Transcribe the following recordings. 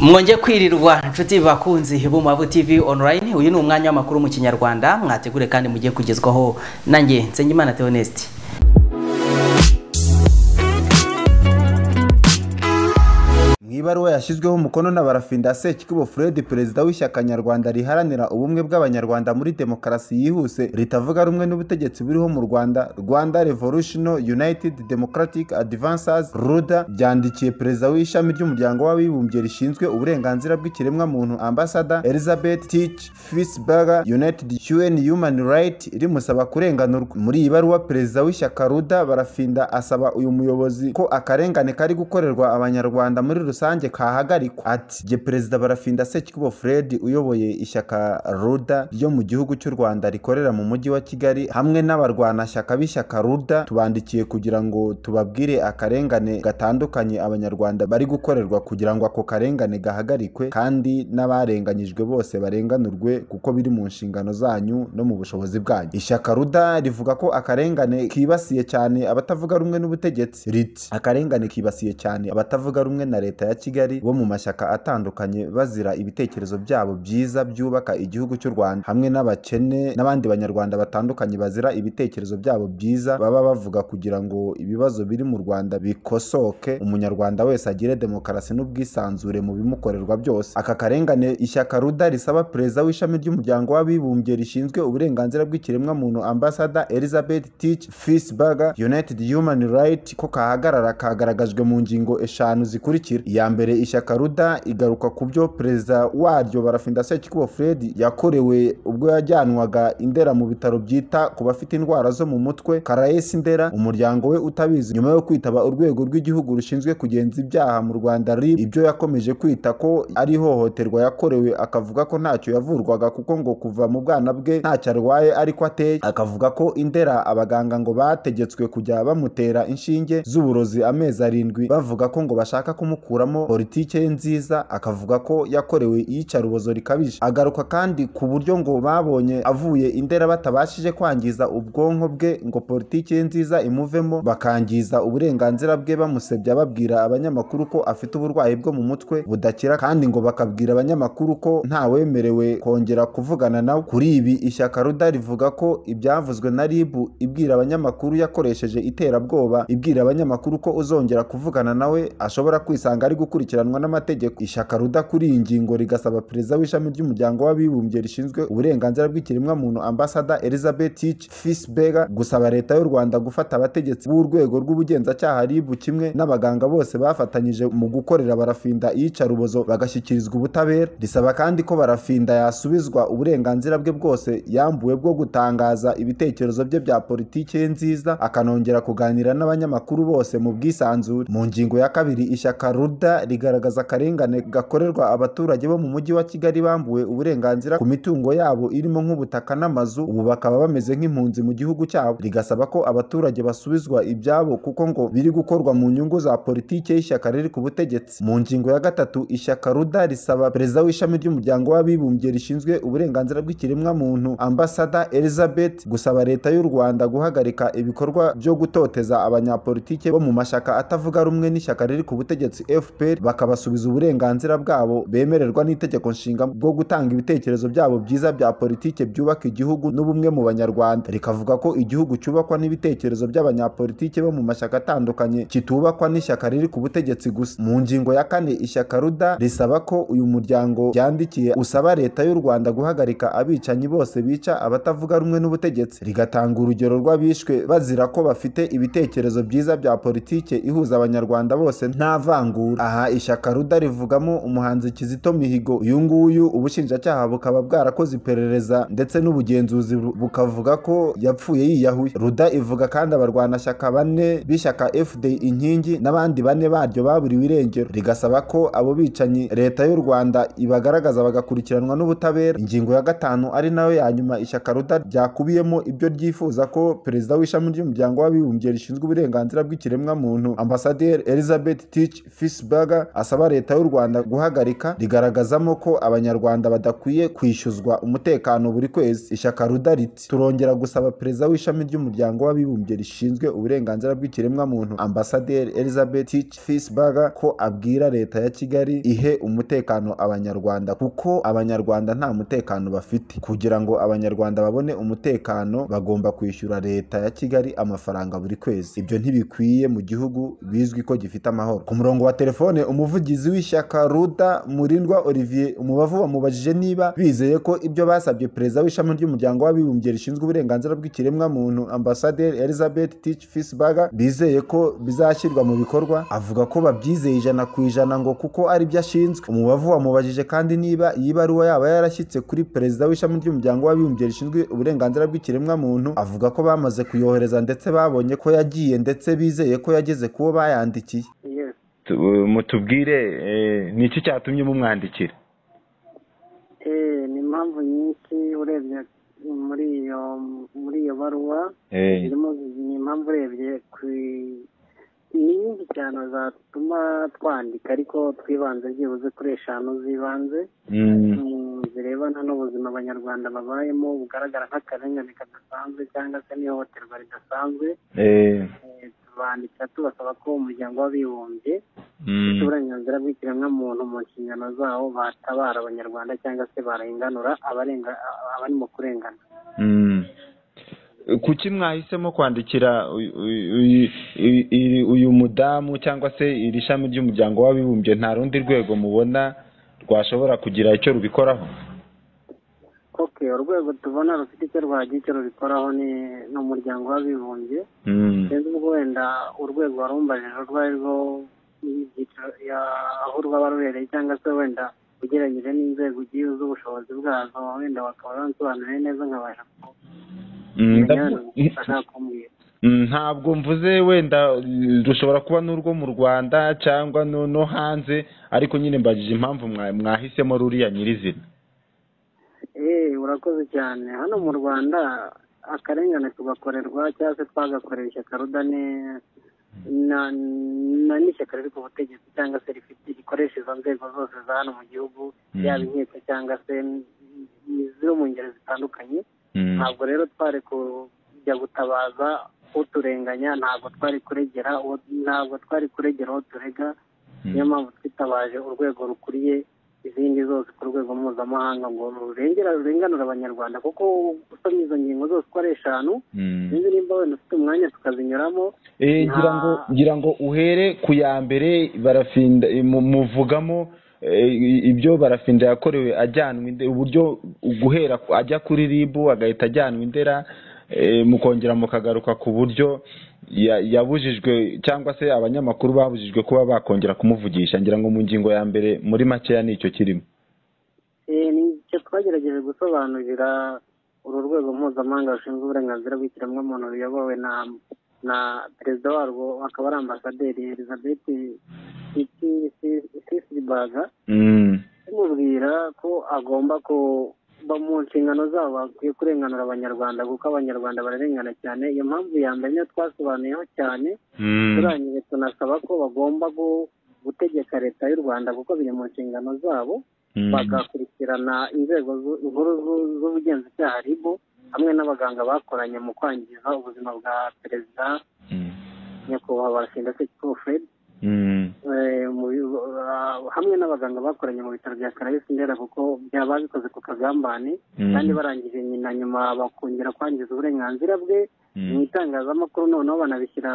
mwongeye kwirirwa inshuti bakunzi b'umubavu tv online uyu ni umwanya w'amakuru mu kinyarwanda mwategure kandi mugiye kugezwaho nanjye nsengimana theoneste mu ibaruwa yashyizweho umukono na barafinda sekikibo fred perezida w'ishyaka nyarwanda riharanira ubumwe bw'abanyarwanda muri demokarasi yihuse ritavuga rumwe n'ubutegetsi buriho mu rwanda rwanda revolutional united democratic advancers ruda byandikiye perezida w'ishami ry'umuryango w'abibumbye rishinzwe uburenganzira bw'ikiremwamuntu ambasada elizabeth tich fisberger united un human right rimusaba kurenganurwa muri iyi baruwa perezida w'ishyaka ruda barafinda asaba uyu muyobozi ko akarengane kari gukorerwa abanyarwanda muri rusange rusange kahagarikwa ati jye perezida barafinda sekibo fred uyoboye ishyaka ruda ryo mu gihugu cy'u rwanda rikorera mu mujyi wa kigali hamwe n'abarwanashyaka b'ishyaka ruda tubandikiye kugira ngo tubabwire akarengane gatandukanye abanyarwanda bari gukorerwa kugira ngo ako karengane gahagarikwe kandi n'abarenganyijwe bose barenganurwe kuko biri mu nshingano zanyu no mu bushobozi bwanyu ishyaka ruda rivuga ko akarengane kibasiye cyane abatavuga rumwe n'ubutegetsi riti akarengane kibasiye cyane abatavuga rumwe na leta ya kigali bo mu mashyaka atandukanye bazira ibitekerezo byabo byiza byubaka igihugu cy'u rwanda hamwe n'abakene n'abandi banyarwanda batandukanye bazira ibitekerezo byabo byiza baba bavuga kugira ngo ibibazo biri mu rwanda bikosoke umunyarwanda wese agire demokarasi n'ubwisanzure mu bimukorerwa byose aka karengane ishyaka ruda risaba perezida w'ishami ry'umuryango w'abibumbye rishinzwe uburenganzira bw'ikiremwamuntu ambasada elizabeth tich fisberger united human right ko kahagarara kagaragajwe mu ngingo eshanu zikurikira iya mbere ishyaka ruda igaruka ku byo perezida waryo barafinda sekikubo fred yakorewe ubwo yajyanwaga indera mu bitaro byita ku bafite indwara zo mu mutwe karayesi indera umuryango we utabizi nyuma yo kwitaba urwego rw'igihugu rushinzwe kugenza ibyaha mu rwanda rib ibyo yakomeje kwita ko ari ihohoterwa yakorewe akavuga ko ntacyo yavurwaga kuko ngo kuva mu bwana bwe ntacyo arwaye ariko ateye akavuga ko indera abaganga ngo bategetswe kujya bamutera inshinge z'uburozi amezi arindwi bavuga ko ngo bashaka kumukura politike ye nziza akavuga ko yakorewe iyicarubozo rikabije agaruka kandi ku buryo ngo babonye avuye indera batabashije kwangiza ubwonko bwe ngo politike ye nziza imuvemo bakangiza uburenganzira bwe bamusebya babwira abanyamakuru ko afite uburwayi bwo mu mutwe budakira kandi ngo bakabwira abanyamakuru ko ntawemerewe kongera kuvugana nawe kuri ibi ishyaka ruda rivuga ko ibyavuzwe na ribu ibwira abanyamakuru yakoresheje iterabwoba ibwira abanyamakuru ko uzongera kuvugana nawe ashobora kwisanga ari gukurikiranwa n'amategeko ishyaka ruda kuri iyi ngingo rigasaba perezida w'ishami ry'umuryango w'abibumbye rishinzwe uburenganzira bw'ikiremwamuntu ambasada elizabeth tich fisberger gusaba leta y'u rwanda gufata abategetsi b'urwego rw'ubugenzacyaha ribu kimwe n'abaganga bose bafatanyije mu gukorera barafinda iyicarubozo bagashyikirizwa ubutabera risaba kandi ko barafinda yasubizwa uburenganzira bwe bwose yambuwe bwo gutangaza ibitekerezo bye bya politiki ye nziza akanongera kuganira n'abanyamakuru bose mu bwisanzure mu ngingo ya kabiri ishyaka ruda rigaragaza akarengane gakorerwa abaturage bo mu mujyi wa kigali bambuwe uburenganzira ku mitungo yabo irimo nk'ubutaka n'amazu ubu bakaba bameze nk'impunzi mu gihugu cyabo rigasaba ko abaturage basubizwa ibyabo kuko ngo biri gukorwa mu nyungu za politiki y'ishyaka riri ku butegetsi mu ngingo ya gatatu ishyaka ruda risaba perezida w'ishami ry'umuryango w'abibumbye rishinzwe uburenganzira bw'ikiremwamuntu ambasada elizabeth gusaba leta y'u rwanda guhagarika ibikorwa byo gutoteza abanyapolitike bo mu mashyaka atavuga rumwe n'ishyaka riri ku butegetsi f bakabasubiza uburenganzira bwabo bemererwa n'itegeko nshinga bwo gutanga ibitekerezo byabo byiza bya politike byubaka igihugu n'ubumwe mu banyarwanda rikavuga ko igihugu cyubakwa n'ibitekerezo by'abanyapolitike bo mu mashyaka atandukanye kitubakwa n'ishyaka riri ku butegetsi gusa mu ngingo ya kane ishyaka ruda risaba ko uyu muryango ryandikiye usaba leta y'u rwanda guhagarika abicanyi bose bica abatavuga rumwe n'ubutegetsi rigatanga urugero rw'abishwe bazira ko bafite ibitekerezo byiza bya politike ihuza abanyarwanda bose nta vangura aha ishyaka ruda rivugamo umuhanzi kizito mihigo uyu nguyu ubushinjacyaha bukaba bwarakoze iperereza ndetse n'ubugenzuzi bukavuga ko yapfuye yiyahuye ruda ivuga kandi abarwanashyaka bane b'ishyaka fda inkingi n'abandi bane baryo baburiwe irengero rigasaba ko abo bicanyi leta y'u rwanda ibagaragaza bagakurikiranwa n'ubutabera ingingo ya gatanu ari nayo ya nyuma ishyaka ruda ryakubiyemo ibyo ryifuza ko perezida w'ishami ry'umuryango w'abibumbye rishinzwe uburenganzira bw'ikiremwamuntu ambasaderi elizabeth tich fisberg nkoranyambaga asaba leta y'u rwanda guhagarika rigaragazamo ko abanyarwanda badakwiye kwishyuzwa umutekano buri kwezi ishyaka ruda riti turongera gusaba perezida w'ishami ry'umuryango w'abibumbye rishinzwe uburenganzira bw'ikiremwamuntu ambasaderi elizabeth fisberger ko abwira leta ya kigali ihe umutekano abanyarwanda kuko abanyarwanda nta mutekano bafite kugira ngo abanyarwanda babone umutekano bagomba kwishyura leta ya kigali amafaranga buri kwezi ibyo ntibikwiye mu gihugu bizwi ko gifite amahoro ku murongo wa telefone umuvugizi w'ishyaka ruda murindwa olivier umubavu wamubajije niba bizeye ko ibyo basabye perezida w'ishami ry'umuryango w'abibumbye rishinzwe uburenganzira bw'ikiremwamuntu ambasaderi elizabeth tich fisberger bizeye ko bizashyirwa mu bikorwa avuga ko babyizeye ijana ku ijana ngo kuko ari byo ashinzwe umubavu wamubajije kandi niba iyi baruwa yaba yarashyitse kuri perezida w'ishami ry'umuryango w'abibumbye rishinzwe uburenganzira bw'ikiremwamuntu avuga ko bamaze kuyohereza ndetse babonye ko yagiye ndetse bizeye ko yageze ku bo bayandikiye Tu- mutubwire eh, ni iki cyatumye mumwandikira Eh, ni impamvu nyinshi urebye muri iyo muri iyo baruwa Eh, irimo ni impamvu urebye ku i- ni nyinshi cyane zatuma twandika ariko twibanze byibuze kuri eshanu zibanze mm, mm, zirebana n'ubuzima abanyarwanda babayemo bugaragara nk'akarengane kadasanzwe cyangwa se n'ihohoterwa ridasanzwe eh, Eh, tubandikira tubasaba ko umuryango w'abibumbye mm, uburenganzira bw'ikiremwamuntu mu nshingano zawo batabara abanyarwanda cyangwa se barenganura abarenga abarimo kurengana mm. kuki mwahisemo kwandikira uyu- uyu- uyu- uyu- uyu mudamu cyangwa se iri shami ry'umuryango w'abibumbye nta rundi rwego mubona rwashobora kugira icyo rubikoraho ok urwego tubona rufite icyo rwagira icyo rubikoraho ni ni umuryango w'abibumbye Mm, sinzi ubwo wenda urwego warumbajije urwari rwo y'ibyiciro ya- aho rwaba ruhereye cyangwa se wenda ugereranyije n'inzego ugiye z'ubushobozi bwazo wenda bakaba bansobanuriye neza nkabasha mm, kumenya ndabwo- bashaka kumbwira Mm, ntabwo mvuze wenda eh, rushobora kuba n'urwo mu rwanda cyangwa no no hanze ariko nyine mbajije impamvu mwa- mwahisemo ruriya nyirizina Eh, urakoze cyane hano mu rwanda akarengane tugakorerwa cyangwa se twagakorera ishyaka ruda ni- na- na- n'ishyaka riri ku butegetsi cyangwa se rifite rikoresha izo nzego zose za hano mu gihugu Mm. yaba inkiko cyangwa se zo mu ngeri zitandukanye Mm, ntabwo rero twari kujya gutabaza uturenganya ntabwo twari kuregera uwo- ntabwo twari kuregera uwo turega mm, niyo mpamvu twitabaje urwego rukuriye izindi zose ku rwego mpuzamahanga ngo rurengera rurenganura abanyarwanda kuko usomye izo ngingo zose uko ari eshanu mm. sinzi nimba wenda ufite umwanya tukazinyuramo Eh, ngira ngo ngira ngo uhere ku ya mbere barafinda eh, mu- muvugamo eh, ibyo barafinda yakorewe ajyanwa inde uburyo guhera ku- ajya kuri ribu agahita ajyanwa indera eh, mukongera mukagaruka ku buryo ya- yabujijwe cyangwa se abanyamakuru babujijwe kuba bakongera kumuvugisha ngira ngo mu ngingo ya mbere muri makeya nicyo kirimo Eh, ni icyo twagerageje gusobanurira uru rwego mpuzamahanga rushinzwe uburenganzira bw'ikiremwamuntu ruyobowe na na perezida warwo akaba ari ambasaderi elizabeth sisibaga Mm, tumubwira ko agomba kuba mu nshingano zabo bakwiye kurenganura abanyarwanda kuko abanyarwanda bararengana cyane iyo mpamvu ya mbere niyo twasobanuyeho cyane mm, turangije tunasaba ko bagomba gu- gutegeka leta y'u rwanda kuko biri mu nshingano zabo mm, bagakurikirana inzego zu- nkuru zu- z'ubugenzacyaha ribu hamwe n'abaganga bakoranye mu kwangiza ubuzima bwa perezida mm, nyakubahwa barasinda sekikubo fred mm, Eh, mu bi- ah, hamwe n'abaganga bakoranye mu bitaro bya karayesi ndera kuko byaba bikoze ku kagambane Mm. kandi barangije nyina nyuma bakongera kwangiza uburenganzira bwe Mm. mu itangazamakuru noneho banabishyira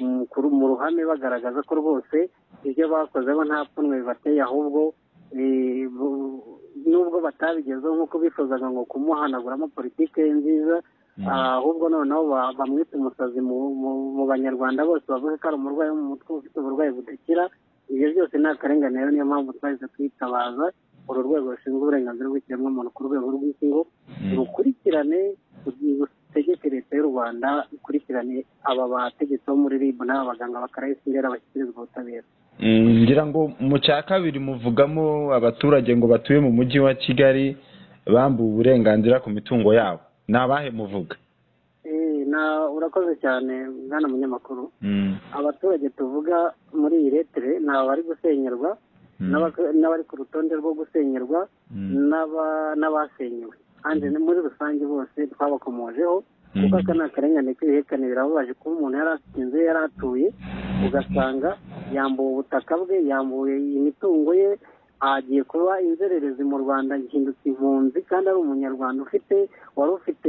mm, ku ru- mu ruhame bagaragaza ko rwose ibyo bakoze bo nta pfunwe bibateye ahubwo eh, bu- nubwo batabigezeho nk'uko bifuzaga ngo kumuhanaguramo politike ye nziza Mm. ah, ahubwo noneho ba- bamwita umusazi mu- mu- mu banyarwanda bose bavuga ko ari umurwayi wo mu mutwe ufite uburwayi budakira ibyo byose ni akarengane rero niyo mpamvu twahise twitabaza uru rwego rushinzwe uburenganzira bw'ikiremwamuntu ku rwego rw'isi ngo rukurikirane rutegeke leta y'u rwanda ikurikirane aba bategetsi bo muri ribu n'aba baganga ba karayesi ndera bashyikirizwa ubutabera Mm, ngira ngo mu cya kabiri muvugamo abaturage ngo batuye mu mujyi wa kigali bambuwe uburenganzira ku mitungo yabo ni abahe muvuga Eh, ni urakoze cyane mwana munyamakuru abaturage tuvuga muri iyi letere ni abari gusenyerwa n'aba- n'abari ku rutonde rwo gusenyerwa n'aba- n'abasenyewe kandi ni muri rusange bose twabakomojeho kuko aka ni akarengane k'ibihekane birababaje kuba umuntu yari afite inzu ye yari atuye ugasanga yambuwe ubutaka bwe yambuwe imitungo ye agiye kuba inzererezi mu rwanda yahindutse impunzi kandi ari umunyarwanda ufite wari ufite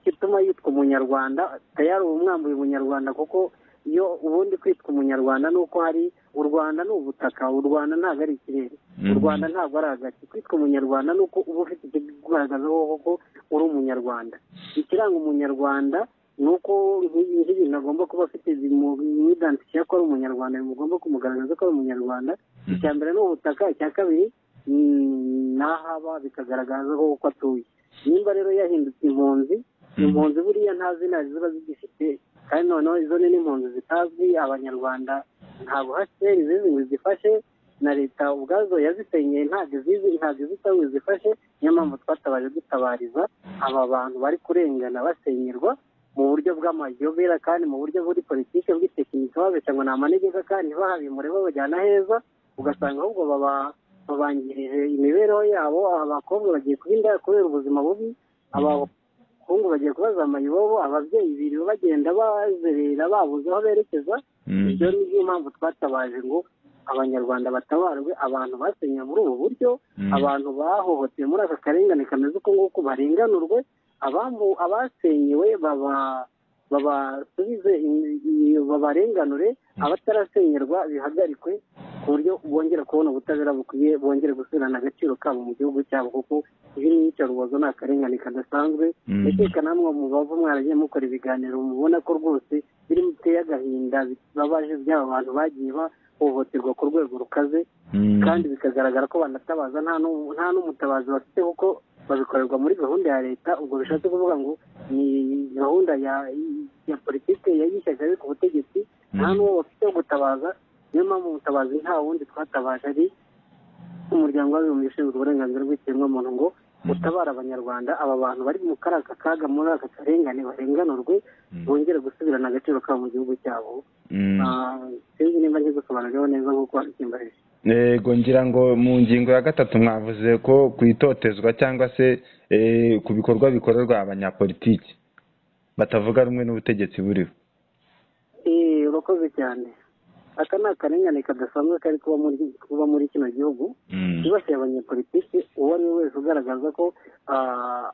igituma yitwa umunyarwanda tayari uba umwambuye umunyarwanda kuko iyo ubundi kwitwa umunyarwanda ni uko hari u rwanda ni ubutaka u rwanda ntabwo ari ikirere u rwanda ntabwo ari agace kwitwa umunyarwanda ni uko uba ufite ikikugaragaza wowe ko uri umunyarwanda ikiranga umunyarwanda ni uko nk'ibintu agomba kuba afite imwidansiye ko ari umunyarwanda bimugomba kumugaragaza ko ari umunyarwanda icya mbere ni ubutaka icya kabiri mm, n'ahaba bikagaragaza ko uko atuye nimba rero yahindutse impunzi impunzi buriya nta zina ziba zigifite kandi noneho izo ni n'impunzi zitazwi abanyarwanda ntabwo hcr zizi ngo zifashe na leta ubwazo yazisenyeye ntabwo izizi ntabwo izi cyangwa izifashe niyo mpamvu twatabaje dutabariza aba bantu bari kurengana basenyerwa mu buryo bw'amayobera kandi mu buryo buri politiki bw'itekiniki babeshya ngo ni amanegeka kandi bahabimure babajyana heza ugasanga ahubwo baba babangirije imibereho yabo abakobwa bagiye kuba indaya kubera ubuzima bubi abahungu bagiye kubaza mayibobo ababyeyi biriwe bagenda bazerera babuze aho berekeza ibyo ni byo mpamvu twatabaje ngo abanyarwanda batabarwe abantu basenyeye muri ubu buryo abantu bahohotewe muri aka karengane kameze uko nguko barenganurwe abambu- abasenyewe baba babasubize in- in- babarenganure abatarasenyerwa bihagarikwe ku buryo bongera kubona ubutabera bukwiye bongere gusubirana agaciro kabo mu gihugu cyabo kuko ibi ni iyicarubozo ni akarengane kadasanzwe ndakeka namwe mubava mwaragiye mukora ibiganiro mubona ko rwose biri biteye agahinda bibabaje by'aba bantu bagiye bahohoterwa ku rwego rukaze kandi bikagaragara ko banatabaza nta n'u- nta n'umutabazi bafite kuko babikorerwa muri gahunda ya leta ubwo bishatse kuvuga ngo ni gahunda ya ya politiki yayishyashya ari ku butegetsi nta n'uwo bafite wo gutabaza niyo mpamvu umutabazi nta wundi twatabaje ari umuryango w'abibumbye ushinzwe uburenganzira bw'ikiremwamuntu ngo utabara abanyarwanda aba bantu bari mu kari aka kaga muri aka karengane barenganurwe bongere gusubirana agaciro kabo mu gihugu cyabo Ah, sinzi nimba nzi gusobanuriraho neza nk'uko wabikimbarije yego ngira ngo mu ngingo ya gatatu mwavuze ko ku itotezwa cyangwa se eh, ku bikorwa bikorerwa abanyapolitiki batavuga rumwe n'ubutegetsi buriho Eh, urakoze cyane aka ni akarengane kadasanzwe kari kuba muri kuba muri kino gihugu kibasiye abanyepolitiki uwo ari we wese ugaragaza ko ah,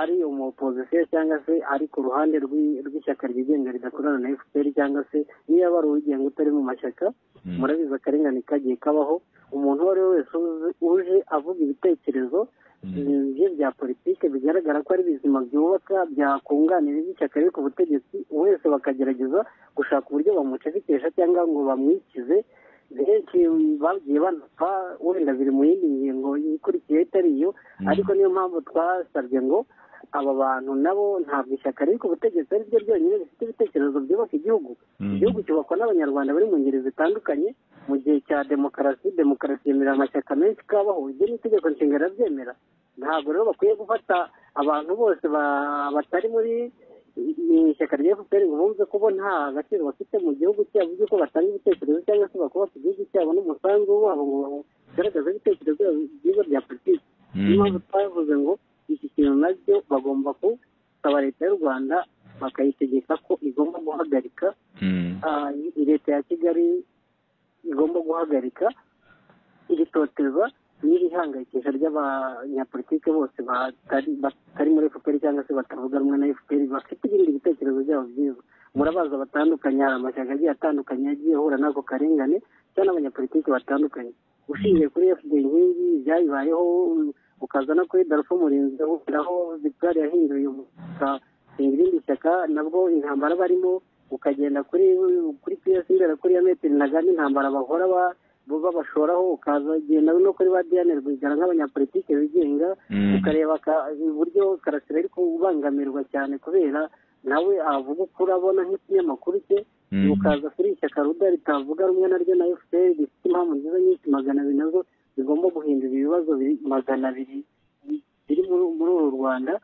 ari umupozisiyo cyangwa se ari ku ruhande rw'i- rw'ishyaka ryigenga ridakorana na fpr cyangwa se niba ari uwigenga utari mu mashyaka murabizi akarengane kagiye kabaho umuntu uwo ari we wese uzi- uje avuga ibitekerezo bye bya politike bigaragara ko ari bizima byubaka byakunganira iby'ishyaka riri ku butegetsi wese bakagerageza gushaka uburyo bamucecekesha cyangwa ngo bamwikize benshi bagiye banapfa wenda biri mu yindi ngingo ikurikiye itari yo ariko niyo mpamvu twasabye ngo aba bantu nabo ntabwo ishyaka riri ku butegetsi ari ryo ryonyine rifite ibitekerezo byubaka igihugu igihugu cyubakwa n'abanyarwanda bari mu ngeri zitandukanye mu gihe cya demokarasi demokarasi yemerera amashyaka menshi kabaho ibyo ni itegeko nshinga rirabyemera ntabwo rero bakwiye gufata abantu bose ba- batari muri mu ishyaka rya fpr ngo bumve ko bo nta gaciro bafite mu gihugu cyabo by'uko batanga ibitekerezo cyangwa se bakubaka igihugu cyabo n'umusanzu wabo ngo bagaragaze ibitekerezo byabo byiza bya politiki niyo mpamvu twavuze ngo iki kintu nabyo bagomba gusaba leta y'u rwanda bakayitegeka ko igomba guhagarika ah, i- leta ya kigali igomba guhagarika iritotezwa n'irihangayikisha ry'abanyapolitike bose batari batari muri fpr cyangwa se batavuga rumwe na fpr bafite ibindi bitekerezo byabo byiza murabaza batandukanye hari amashyaka agiye atandukanye yagiye ahura n'ako karengane cyangwa n'abanyapolitike batandukanye ushingiye kuri fpr nk'iyi byayibayeho ukaza no kuri darfo murinzi aho victoire yahinduye ugashinga irindi shyaka nabwo intambara barimo ukagenda kuri kuri piyesi imbere kuri ya metero ntaganda intambara bahora ba- bo babashoraho ukazagenda no kuri ba diane rwigara nk'abanyapolitike bigenga ukareba ka- uburyo karasira ari kubangamirwa cyane kubera nawe avuga ukuri abona nk'ikinyamakuru cye ukaza kuri ishyaka ruda ritavuga rumwe naryo na fpr rifite impamvu nziza nyinshi magana abiri nazo zigomba guhindura ibibazo biri magana abiri biri muri muri uru rwanda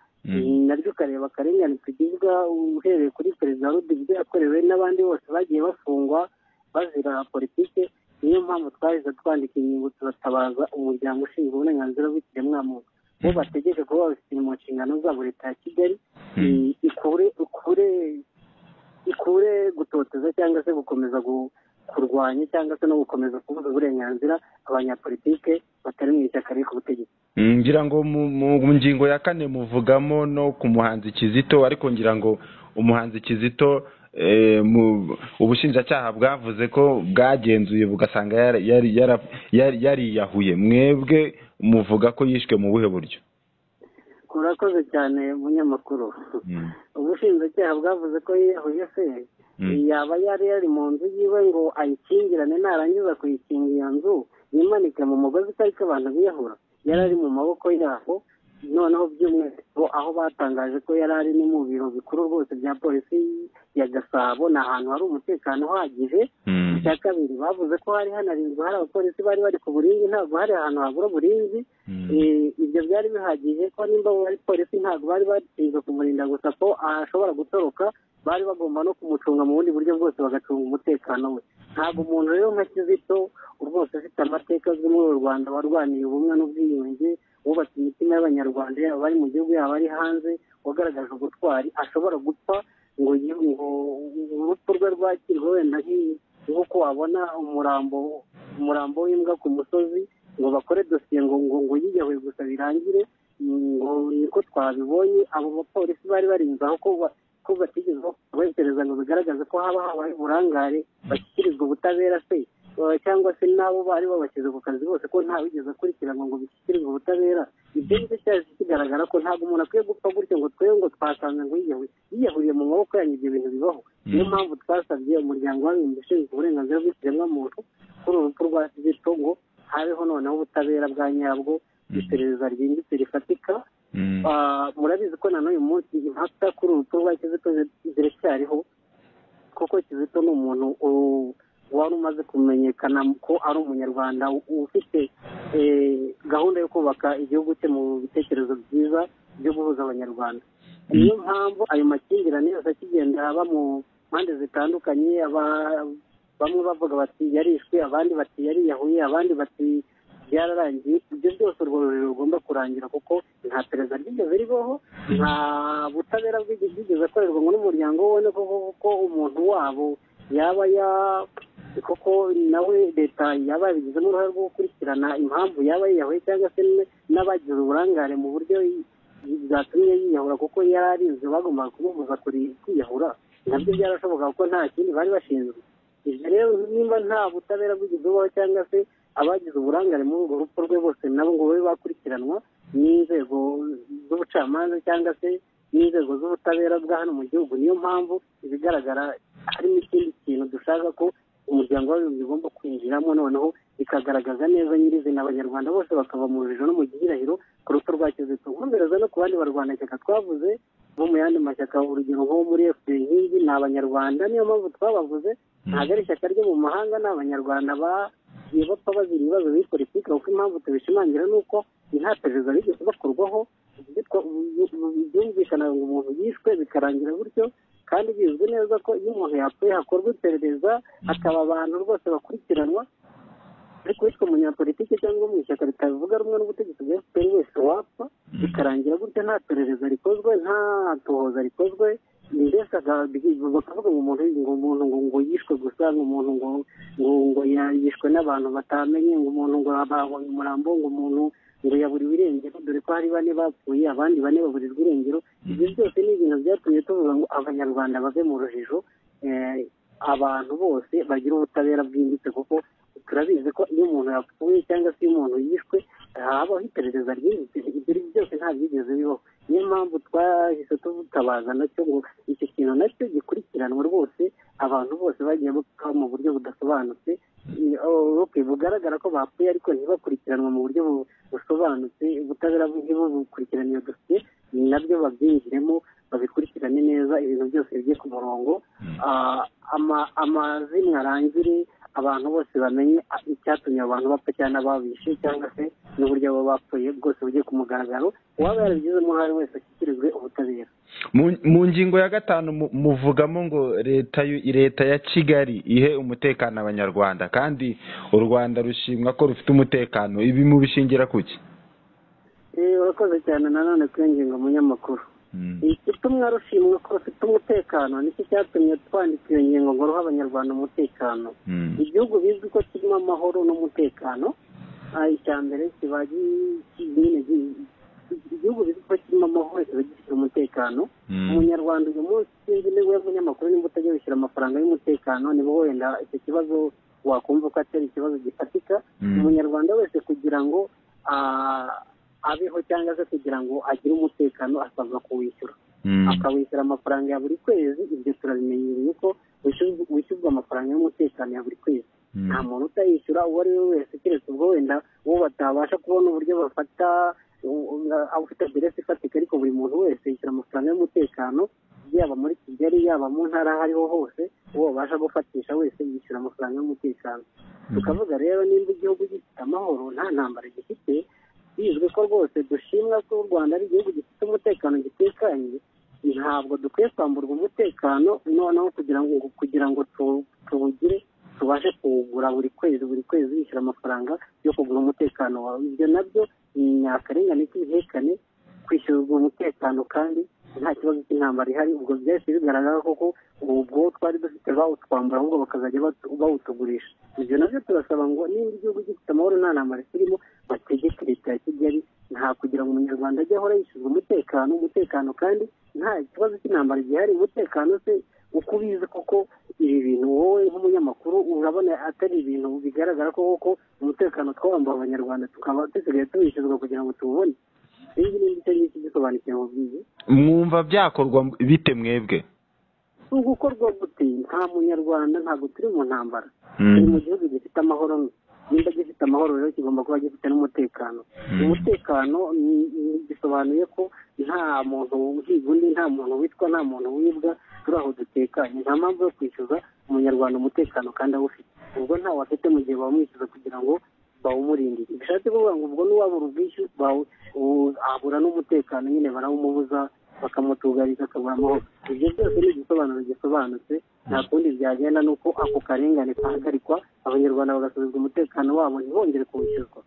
naryo ukareba akarengane tugizwa uhereye kuri perezida wa rudigide yakorewe n'abandi bose bagiye bafungwa bazira politiki niyo mpamvu twahise twandika ingingo tubatabaza umuryango ushinzwe uburenganzira bw'ikiremwamuntu bo bategeke kuba babifite mu nshingano zabo leta ya kigali i- ikure ikure ikure gutoteza cyangwa se gukomeza gu- kurwanya cyangwa se no gukomeza kubuza uburenganzira abanyapolitike batari mu ishyaka riri ku butegetsi Mm, ngira ngo mu mu- mu ngingo ya kane muvugamo no ku muhanzi kizito ariko ngira ngo umuhanzi kizito eh, mu- ubushinjacyaha bwavuze ko bwagenzuye bugasanga yara- yari- yara- yari- yariyahuye mwebwe muvuga ko yishwe mu buhe buryo urakoze cyane munyamakuru Mm. ubushinjacyaha bwavuze ko yiyahuye se Mm. yaba yari yari mu nzu yiwe ngo ayikingirane narangiza kuyikinga iyo nzu yimanike mu mugozi itari ko abantu biyahura yari ari mu maboko yabo noneho by'umwihariko aho batangaje ko yari ari ni mu biro bikuru rwose bya polisi ya gasabo ni ahantu hari umutekano uhagije Mm. icya kabiri bavuze ko hari hanarinzwe hari abapolisi bari bari ku burinzi ntabwo hari ahantu habura uburinzi Mm. Eh, ibyo byari bihagije ko nimba ari polisi ntabwo bari bashinzwe kumurinda gusa ko ashobora gutoroka bari bagomba no kumucunga mu bundi buryo bwose bagacunga umutekano we ntabwo umuntu rero nka kizito rwose afite amateka azwi muri uru rwanda warwaniye ubumwe n'ubwiyunge wubatse imitima y'abanyarwanda yaba bari mu gihugu yaba ari hanze wagaragaje ubutwari ashobora gupfa ngo yi- ngo urupfu rwe rwakirwe wenda nk'i- nk'uko wabona umurambo umurambo w'imbwa ku musozi ngo bakore dosiye ngo ngo ngo yiyahuye gusa birangire mm, ngo niko twabibonye abo bapolisi bari barinze aho ko ba- ko batigeze bakoreshereza ngo bigaragaze ko haba habaye uburangare bashyikirizwa ubutabera se eh, cyangwa se n'abo bari babashyize ku kazi bose ko ntawigeze akurikiranwa ngo bishyikirizwe ubutabera ibyo ngibyo cyaje kigaragara ko ntabwo umuntu akwiye gupfa gutyo ngo twebwe ngo twasanze ngo yiyahuye yiyahuriye mu maboko yanyu ibyo bintu bibaho niyo mpamvu twasabye umuryango w'abibumbye ushinzwe uburenganzira bw'ikiremwamuntu kuri uru rupfu rwa kizito ngo habeho noneho ubutabera bwa nyabwo iperereza ryimbitse rifatika Mm. Ah, murabizi ko na n'uyu munsi impaka kuri uru rupfu rwa kizito zi- ziracyariho kuko kizito ni umuntu u- wari umaze kumenyekana ko ari umunyarwanda u- ufite eh, gahunda yo kubaka igihugu cye mu bitekerezo byiza byo guhuza abanyarwanda niyo mpamvu ayo makimbirane yose akigenda aba mu mpande zitandukanye aba- bamwe bavuga bati yarishwe abandi bati yariyahuye abandi bati byararangiye ibyo byose urwo ruriro rugomba kurangira kuko nta perezida ryigeze ribaho nta butabera bw'igi- bwigeze akorerwa ngo n'umuryango ubone koko ko umuntu wabo yaba ya koko nawe leta yaba yabigizemo uruhare rwo gukurikirana impamvu yaba yiyahuye cyangwa se n- n'abagize uburangare mu buryo yi- bwatumye yiyahura kuko yari arinzwe bagombaga kumubuza kuri- kwiyahura nabyo byarashoboka kuko nta kindi bari bashinzwe ibyo rero nimba nta butabera bw'igihugu cyangwa se abagize uburangare muri urwo rupfu rwe bose nabo ngo babe bakurikiranwa n'inzego z'ubucamanza cyangwa se n'inzego z'ubutabera bwa hano mu gihugu niyo mpamvu ibigaragara harimo ikindi kintu dushaka ko umuryango w'abibumbye ugomba kwinjiramo noneho bikagaragaza neza nyirizina abanyarwanda bose bakava mu rujijo no mu gihirahiro ku rupfu rwa kizito nkomereza no ku bandi barwanashyaka twavuze bo mu yandi mashyaka urugero nko muri fpr nk'igi ni abanyarwanda niyo mpamvu twabavuze ntabwo ari ishyaka ryo mu mahanga ni abanyarwanda bagiye bapfa bazira ibibazo biri politiki kuko impamvu tubishimangira ni uko nta perezida bigeze bakorwaho ibyo twa- byumvikana ngo umuntu yishwe bikarangira gutyo kandi bizwi neza ko iyo umuntu yapfuye hakorwa iperereza hakaba abantu rwose bakurikiranwa ariko witwa umunyapolitiki cyangwa mu ishyaka ritavuga rumwe n'ubutegetsi bwa fpr wese wapfa bikarangira gutya nta perereza rikozwe nta tohoza rikozwe mbese aga- bakavuga ngo umuntu ngo umuntu ngo ngo yishwe gusa ngo umuntu ngo ngo ngo ya- yishwe n'abantu batamenye ngo umuntu ngo babonye umurambo ngo umuntu ngo yaburiwe irengero dore ko hari bane bapfuye abandi bane baburirwa irengero ibyo byose ni ibintu byatumye tuvuga ngo abanyarwanda bave mu rujijo eh, abantu bose bagira ubutabera bwimbitse kuko turabizi ko iyo umuntu yapfuye cyangwa se iyo umuntu yishwe habaho iperereza ryimbitse ibyo ari byo byose nta byigeze bibaho niyo mpamvu twahise tutabaza nacyo ngo icyo kintu nacyo gikurikiranwa rwose abantu bose bagiye bapfa mu buryo budasobanutse Eh, oh, okay, bugaragara ko bapfuye ariko ntibakurikiranwa mu buryo bu- busobanutse ubutabera ntibukurikirane iyo dosiye nabyo babyinjiremo babikurikirane neza ibintu byose bijye ku murongo Ah, ama- amazimwe arangire abantu bose bamenye icyatumye abantu bapfa cyangwa ababishe cyangwa se n'uburyo baba bapfuye bwose bujye ku mugaragaro uwaba yarabigizemo uruhare wese ashyikirizwe ubutabera mu ngingo ya gatanu muvugamo ngo leta leta ya kigali ihe umutekano abanyarwanda kandi u rwanda rushimwa ko rufite umutekano ibi mubishingira kuki urakoze cyane nanone kuri iyo ngingo munyamakuru igitumwa rushimwa ko rufite umutekano nicyo cyatumye twandika iyo ngingo ngo ruhe abanyarwanda umutekano igihugu bizwi ko kirimo amahoro n'umutekano icya mbere kiba igihugu bizwi ko kirimo amahoro kiba gifite umutekano umunyarwanda uyu munsi sinzi niba umunyamakuru nimba utajya wishyura amafaranga y'umutekano niba wenda icyo kibazo wakumva ko atari ikibazo gifatika umunyarwanda wese kugira ngo abeho cyangwa se kugira ngo agire umutekano asabwa kuwishyura akawishyura amafaranga ya buri kwezi ibyo turabimenyereye ko wishyurwa amafaranga y'umutekano ya buri kwezi nta muntu utayishyura uwo ari we wese keretse ubwo wenda uwo batabasha kubona uburyo bafata aba ufite aderesi ifatika ariko buri muntu wese yishyura amafaranga y'umutekano yaba muri kigali yaba mu ntara aho ariho hose uwo babasha gufatisha wese yishyura amafaranga y'umutekano tukavuga rero nimba igihugu gifite amahoro nta ntambara gifite bizwi ko rwose dushimwa ko u rwanda ari igihugu gifite umutekano gitekanye ntabwo dukwiye kwamburwa umutekano noneho kugira ngo kugira ngo tuwugire tubashe kuwugura buri kwezi buri kwezi yishyura amafaranga yo kugura umutekano wawe ibyo nabyo ni nyakarengane k'ibihekane kwishyurwa umutekano kandi nta kibazo cy'intambara ihari ubwo byahise bigaragara koko ubwo twari dufite bawutwambura ahubwo bakazajya bawutugurisha ibyo nabyo turasaba ngo nimba igihugu gifite amahoro nta ntambara kirimo bategeke leta ya kigali nta kugira ngo umunyarwanda ajye ahora yishyurwa umutekano umutekano kandi nta kibazo cy'intambara gihari umutekano se uko ubizi koko ibi bintu wowe nk'umunyamakuru urabona atari ibintu bigaragara ko koko umutekano twawambuye abanyarwanda tukaba dusigaye tuwishyurwa kugira ngo tuwubone iyi ni icyo ngicyo gisobanukiwe mu bwizi mwumva byakorwa bite mwebwe ni ugukorwa gute nta munyarwanda ntabwo turi mu ntambara turi mu gihugu gifite amahoro nimba gifite amahoro rero kigomba kuba gifite n'umutekano umutekano bisobanuye ko nta muntu uhiga undi nta muntu witwa nta muntu wibwa turi aho dutekanye nta mpamvu yo kwishyuza umunyarwanda umutekano kandi awufite ubwo ntawo afite mu gihe bamwishyuza kugira ngo bawumurindira bishatse kuvuga ngo ubwo n'uwabura ubwishyu abura n'umutekano nyine barawumubuza bakamutugariza akabura amahoro ibyo byose ni igisobanuro gisobanutse nta kundi byagenda ni uko ako karengane kahagarikwa abanyarwanda bagasubizwa umutekano wabo ntibongere kuwishyurwa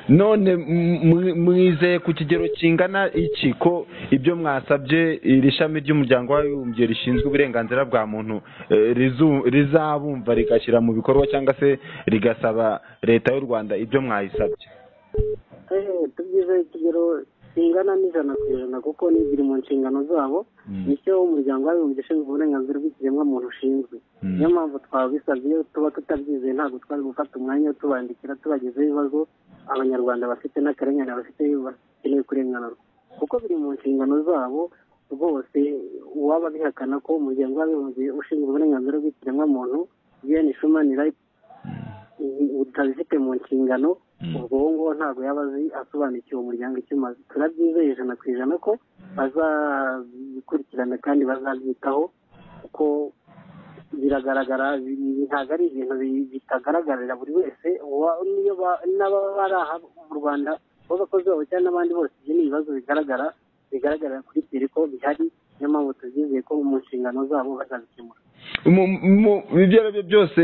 none mwizeye ku kigero kingana iki ko ibyo mwasabye iri shami ry'umuryango w'abibumbye rishinzwe uburenganzira bwa muntu rizabumva rigashyira mu bikorwa cyangwa se rigasaba leta y'u rwanda ibyo mwayisabye tubyizeye ikigero kingana n'ijana ku ijana kuko ni biri mu nshingano zabo nicyo umuryango w'abibumbye ushinzwe uburenganzira bw'ikiremwamuntu ushinzwe niyo mpamvu twabisabye iyo tuba tutabyizeye ntabwo twari gufata umwanya wo tubandikira tubagezeho ibibazo abanyarwanda bafite n'akarengane bafite bakeneye kurenganurwa kuko biri mu nshingano zabo rwose uwaba bihakana ko umuryango w'abibumbye ushinzwe uburenganzira bw'ikiremwamuntu un human rights utabifite mu nshingano ubwo uwo nguwo ntabwo yaba azi asobanukiwe umuryango icyo umaze turabyizeye ijana ku ijana ko bazabikurikirana kandi bazabyitaho kuko biragaragara ntabwo ari ibintu bitagaragarira buri wese n'ababa bari aha mu rwanda b'abakozi babo cyangwa n'abandi bose ibyo ni ibibazo bigaragara bigaragarira kuri pere ko bihari niyo mpamvu tubyizeye ko mu nshingano zabo bazabikemura ibyo ari byo byose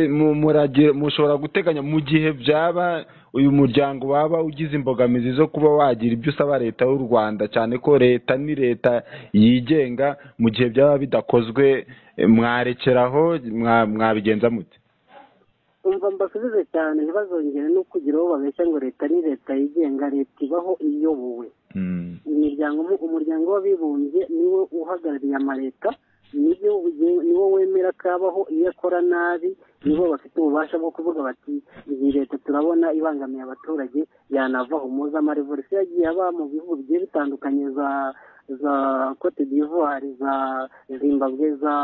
mushobora guteganya mu gihe byaba uyu muryango waba ugize imbogamizi zo kuba wagira ibyo usaba leta y'u rwanda cyane ko leta ni leta yigenga mu gihe byaba bidakozwe mwarekeraho mwabigenza mute umva mbasubize cyane ntibazongere no kugira uwo babeshya ngo leta ni leta yigenga leta ibaho iyobowe imiryango umuryango w'abibumbye niwo uhagarariye amaleta niwo wemera kabaho iyo akora nabi nibo bafite ububasha bwo kuvuga bati iyi leta turabona ibangamiye abaturage yanavaho muzi amarevolisiyo yagiye aba mu bihugu bigiye bitandukanye za za cote d'ivoire za zimbabwe za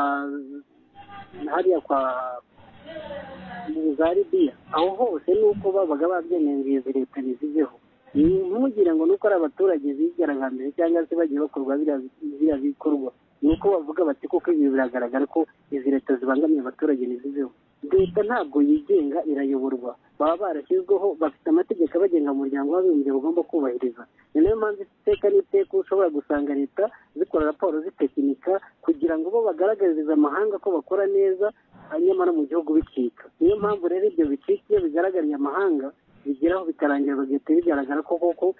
hariya kwa za libiya aho hose ni uko babaga babyemeye ngo izi leta ntizigeho ntugire ngo nuko ari abaturage bigaragambije cyangwa se bagiye bakorwa biriya bikorwa ni uko bavuga bati kuko ibi biragaragara ko izi leta zibangamiye abaturage ntizibeho leta ntabwo yigenga irayoborwa baba barashyizweho bafite amategeko abagenga mu muryango w'abibumbye bagomba kubahiriza ni nayo mpamvu iteka n'iteka ushobora gusanga leta zikora raporo zitekinika kugira ngo bo bagaragarize amahanga ko bakora neza nyamara mu gihugu bicika niyo mpamvu rero ibyo bicika iyo bigaragariye amahanga bigeraho bikarangira bagahita bigaragara ko koko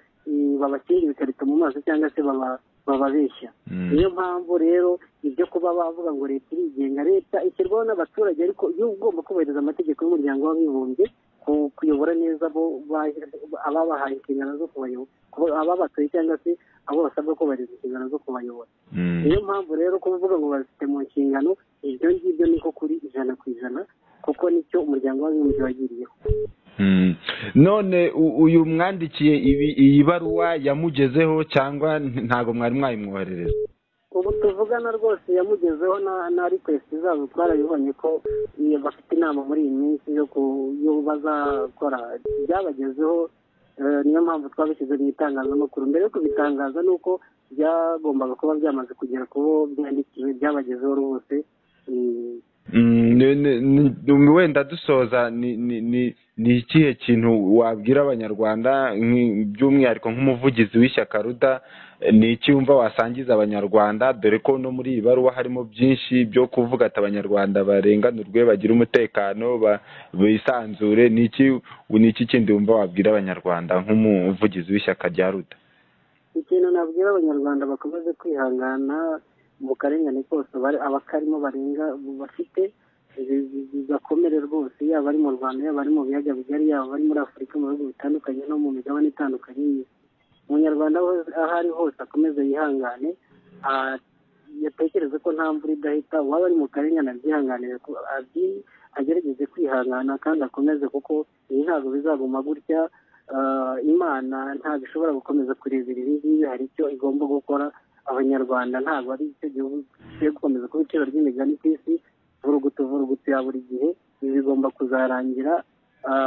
babakinga ibikarito mu maso cyangwa se bababeshya niyo mpamvu rero ibyo kuba bavuga ngo leta irigenga leta ishyirwaho n'abaturage ariko iyo ugomba kubahiriza amategeko y'umuryango w'abibumbye kuyobora neza ababahaye inshingano zo kubayobora ababatuye cyangwa se abo basabwa kubahiriza inshingano zo kubayobora niyo mpamvu rero kuvuga ngo bazifite mu nshingano ibyo ngibyo niko kuri ijana ku ijana kuko nicyo umuryango w'abibumbye wagiriyeho none uyu mwandikiye iyi baruwa yamugezeho cyangwa ntabwo mwari mwayimwoherereza ubu tuvugana rwose yamugezeho na rikwesiti zabo twarabibonye ko bafite inama muri iyi minsi yo bazakora byabagezeho niyo mpamvu twabishyize mu itangazamakuru mbere yo kubitangaza ni uko byagombaga kuba byamaze kugera ku bo byandikiwe byabagezeho rwose wenda dusoza ni ikihe kintu wabwira abanyarwanda by'umwihariko nk'umuvugizi w'ishyaka ruda ni iki wumva wasangiza abanyarwanda dore ko no muri iyi baruwa harimo byinshi byo kuvuga ati abanyarwanda barenganurwe bagira umutekano bisanzure ni iki kindi wumva wabwira abanyarwanda nk'umuvugizi w'ishyaka rya ruda ikintu nabwira abanyarwanda bakomeze kwihangana mu karengane kose abakarimo barenga bafite bigakomere rwose yaba ari mu rwanda yaba ari mu biyaga bigari yaba ari muri afurika mu bihugu bitandukanye no mu migabane itandukanye y'isi umunyarwanda aho ari hose akomeze yihangane yatekereze ko nta mvura idahita uwaba ari mu karengane abyihanganire agerageze kwihangana kandi akomeze kuko iyi ntabwo bizaguma gutya imana ntabwo ishobora gukomeza kurebera ibi ngibi hari icyo igomba gukora abanyarwanda ntabwo ari icyo gihugu gikwiye gukomeza kuba iciro ry'imigani ku isi vurugutu vurugutu ya buri gihe ibi bigomba kuzarangira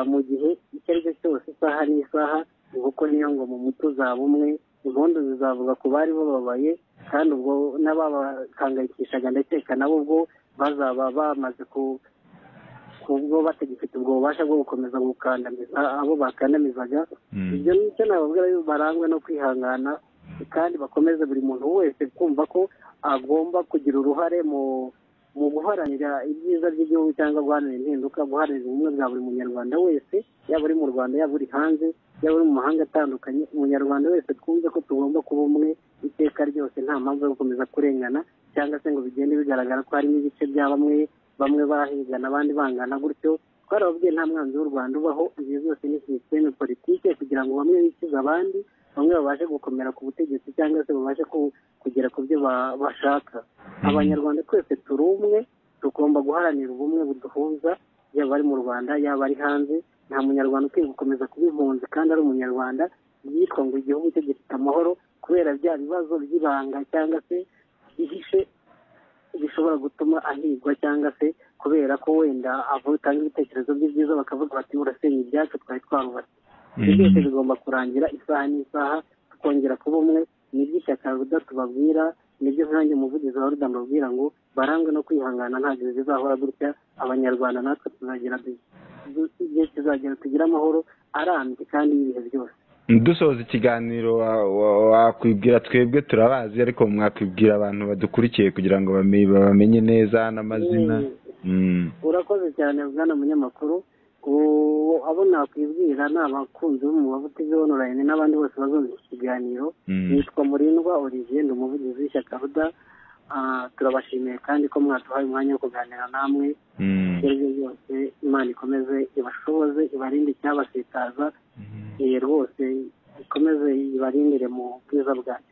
mu gihe icyo ari cyo cyose isaha n'isaha kuko niyo ngo mu muti uzaba umwe impundu zizavuga ku bari bababaye kandi ubwo n'ababakangayikishaga ndakeka nabo ubwo bazaba bamaze ku kubwo batagifite ubwo bubasha bwo gukomeza gukandamiza abo bakandamizaga ibyo nicyo nababwira barangwe no kwihangana kandi bakomeze buri muntu wese kumva ko agomba kugira uruhare mu mu guharanira ibyiza by'igihugu cyangwa guharanira impinduka guharanira ubumwe bwa buri munyarwanda wese yaba uri mu rwanda yaba uri hanze yaba uri mu mahanga atandukanye umunyarwanda wese twumve ko tugomba kuba umwe iteka ryose nta mpamvu yo gukomeza kurengana cyangwa se ngo bigende bigaragara ko harimo ibice bya bamwe bamwe bahigana abandi bangana gutyo twarababwiye nta mwanzi w'u rwanda ubaho ibi byose ni sisiteme politike kugira ngo bamwe bikize abandi bamwe babashe gukomera ku butegetsi cyangwa se babashe kugera ku byo bashaka abanyarwanda twese turi umwe tugomba guharanira ubumwe buduhuza yaba ari mu rwanda yaba ari hanze nta munyarwanda ukwiye gukomeza kuba impunzi kandi ari umunyarwanda yitwa ngo igihugu cye gifite amahoro kubera bya bibazo by'ibanga cyangwa se ihishe bishobora gutuma ahigwa cyangwa se kubera ko wenda atanga ibitekerezo bye byiza bakavuga bati urasenya ibyacu twari twarubatse byose bigomba kurangira isaha n'isaha tukongera kuba umwe nibyo ishyaka ruda tubabwira nibyo nkange umuvugizi wa ruda mbabwira ngo barangwe no kwihangana ntabwo bizahora gutya abanyarwanda natwe tuzagera igihe kizagera tugire amahoro arambye kandi y'ibihe byose dusoza ikiganiro wakwibwira twebwe turabazi ariko mwakwibwira abantu badukurikiye kugira ngo bamenye neza n'amazina urakoze cyane bwana munyamakuru abo nakwibwira ni abakunzi b'umubavu tv onorayini n'abandi bose bazumva iki kiganiro nitwa murindwa olivier ndi umuvugizi w'ishyaka ruda turabashimiye kandi ko mwaduhaye umwanya wo kuganira namwe ibyo aribyo byose imana ikomeze ibashoboze ibarinde icyabasitaza iye rwose ikomeze ibarindire mu bwiza bwayo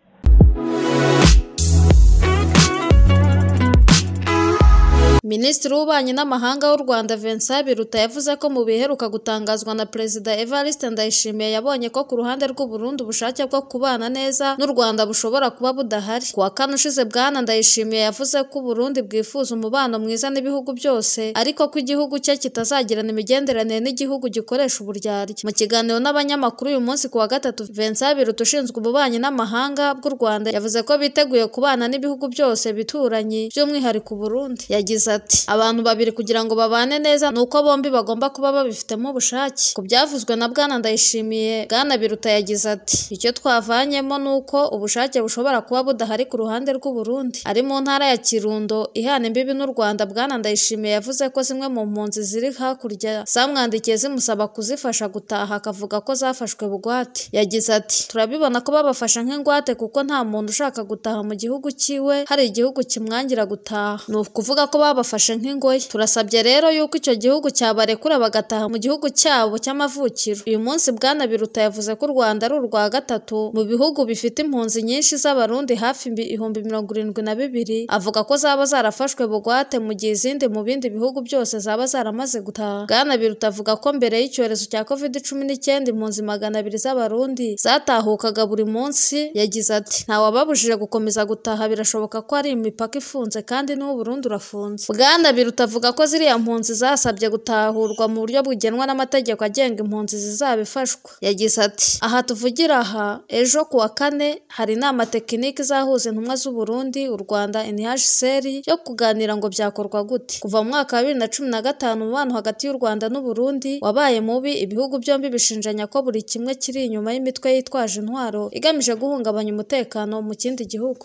minisitiri w'ububanyi n'amahanga w'u rwanda vincent biruta yavuze ko mu biheruka gutangazwa na perezida evariste ndayishimiye yabonye ko ku ruhande rw'uburundi ubushake bwo kubana neza n'u rwanda bushobora kuba budahari kuwa kane ushize bwana ndayishimiye yavuze ko uburundi bwifuza umubano mwiza n'ibihugu byose ariko ko igihugu cye kitazagirana imigenderanire n'igihugu gikoresha uburyarya mu kiganiro n'abanyamakuru uyu munsi ku wa gatatu vincent biruta ushinzwe ububanyi n'amahanga bw'u rwanda yavuze ko biteguye kubana n'ibihugu byose bituranye by'umwihariko uburundi yagize ati ati abantu babiri kugira ngo babane neza ni uko bombi bagomba kuba babifitemo ubushake ku byavuzwe na bwana ndayishimiye bwana biruta yagize ati icyo twavanyemo ni uko ubushake bushobora kuba budahari ku ruhande rw'uburundi ari mu ntara ya kirundo ihana imbibi n'u rwanda bwana ndayishimiye yavuze ko zimwe mu mpunzi ziri hakurya zamwandikiye zimusaba kuzifasha gutaha akavuga ko zafashwe bugwate yagize ati turabibona ko babafasha nk'ingwate kuko nta muntu ushaka gutaha mu gihugu cyiwe hari igihugu kimwangira gutaha ni ukuvuga ko babafashe nk'ingoyi turasabye rero yuko icyo gihugu cyabarekura bagataha mu gihugu cyabo cy'amavukiro uyu munsi bwana biruta yavuze ko u rwanda ari urwa gatatu mu bihugu bifite impunzi nyinshi z'abarundi hafi imbi- ihumbi mirongo irindwi na bibiri avuga ko zaba zarafashwe bugwate mu gihe izindi mu bindi bihugu byose zaba zaramaze gutaha bwana biruta avuga ko mbere y'icyorezo cya covid cumi n'icyenda impunzi magana abiri z'abarundi zatahukaga buri munsi yagize ati ntawababujije gukomeza gutaha birashoboka ko ari imipaka ifunze kandi n'ubu Burundi urafunze bwana biruta avuga ko ziriya mpunzi zasabye gutahurwa mu buryo bugenwa n'amategeko agenga impunzi zizaba ifashwa yagize ati aha tuvugira aha ejo ku wa kane hari inama tekinike izahuza intumwa z'u Burundi u Rwanda NHCR yo kuganira ngo byakorwa gute kuva mu mwaka wa bibiri na cumi na gatanu umubano hagati y'u Rwanda n'u Burundi wabaye mubi ibihugu byombi bishinjanya ko buri kimwe kiri inyuma y'imitwe yitwaje intwaro igamije guhungabanya umutekano mu kindi gihugu